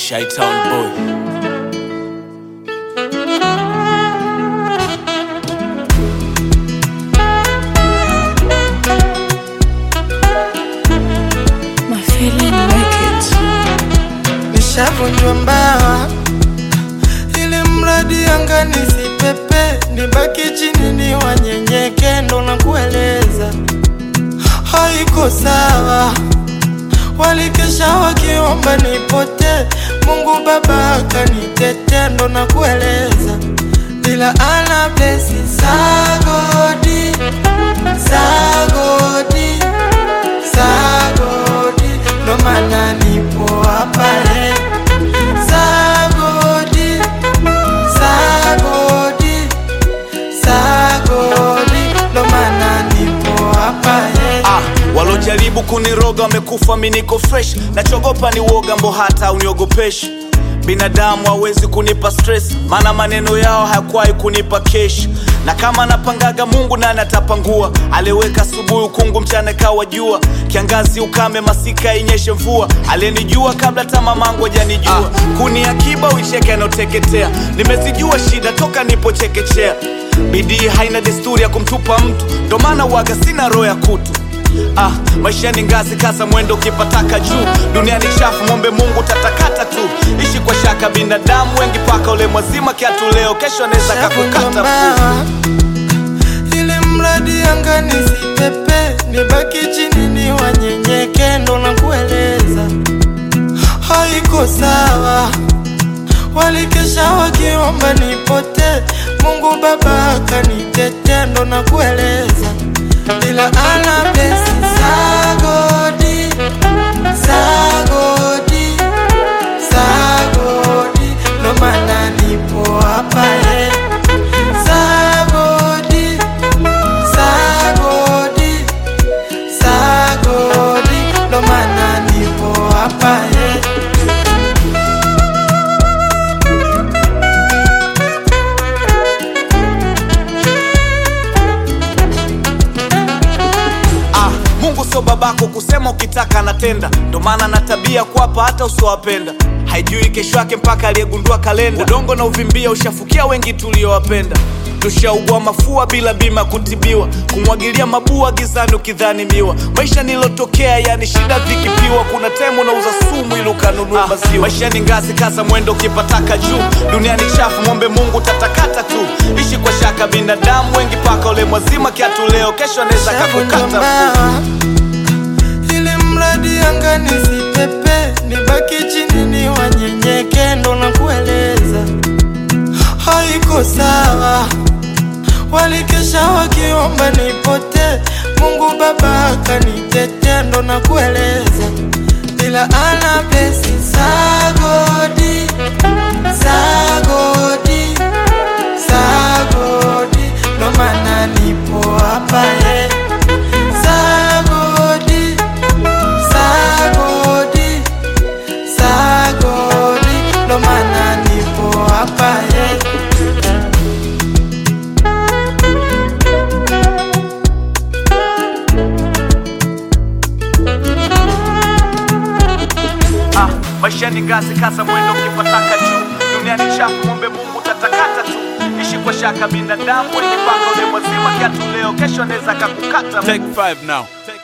Shytown boy. My feeling make it. nishavunjwa mbawa ili mradi angani sipepe nibaki chini ni wanyenyeke ndo na kueleza haiko sawa walikesha wakiomba nipote mungu baba akanitete ndo na kueleza ila ana blesi sagodi sagodi sagodi ndo maana nipo hapa eh. sagodi sagodi sagodi ndo maana nipo hapa eh. Ah, walojaribu kuniroga wamekufa, mi niko fresh. Nachogopa ni uoga, mbo hata uniogopeshi. Binadamu hawezi kunipa stress, maana maneno yao hayakuwahi kunipa kesh. Na kama napangaga Mungu nani atapangua? Aliweka asubuhi ukungu, mchana kawa jua, kiangazi ukame, masika inyeshe mvua. Aliyenijua kabla hata mamangu hajanijua, ah, kuni akiba uicheke anaoteketea. Nimezijua shida toka nipo chekechea, bidii haina desturi ya kumtupa mtu, ndo maana waga sina roho ya kutu Ah, maisha ni ngazi, kaza mwendo ukipataka juu. Dunia ni chafu, mwombe Mungu tatakata tu. Ishi kwa shaka, binadamu wengi paka ule mwazima kiatu leo, kesho anaweza kakukata mguu. Shavunjwa ili mradi angani sipepe nibaki chini ni wanyenyeke ndo na kueleza haiko sawa walikesha wakiomba nipote mungu baba akanitete ndo na kueleza ila ana blesi sagodi sagodi sagodi ndo maana nipo hapa eh. sagodi sagodi sagodi ndo maana nipo hapa eh. Ah, Mungu sio babako kusema ukitaka anatenda, ndo maana na tabia kuwapa hata usiowapenda. Haijui kesho yake mpaka aliyegundua kalenda. Udongo na uvimbia ushafukia wengi tuliowapenda. Tushaugua mafua bila bima kutibiwa, kumwagilia mabua gizani ukidhani miwa. Maisha nilotokea yani shida vikipiwa, kuna temu unauza sumu ili ukanunua maziwa. Maisha ni ngazi, kaza mwendo ukipataka juu. Dunia ni chafu, mwombe Mungu tatakata tu. Ishi kwa shaka, binadamu wengi paka ule mwazima kiatu leo, kesho anaweza kakukata mguu. Shavunjwa ili mradi angani sipepe nibaki chini ni wanyenyeke ndo na kueleza haiko sawa walikesha wakiomba nipote mungu baba akanitete ndo na kueleza ila ana blesi sagodi sagodi sagodi ndo maana nipo hapa eh. sagodi sagodi sagodi ndo maana nipo hapa eh. Ah, maisha ni ngazi, kaza mwendo ukipataka juu. Dunia ni chafu, mwombe Mungu tatakata tu. Ishi kwa shaka, binadamu wengi paka ule mwazima kiatu leo, kesho anaweza kakukata. Take five now.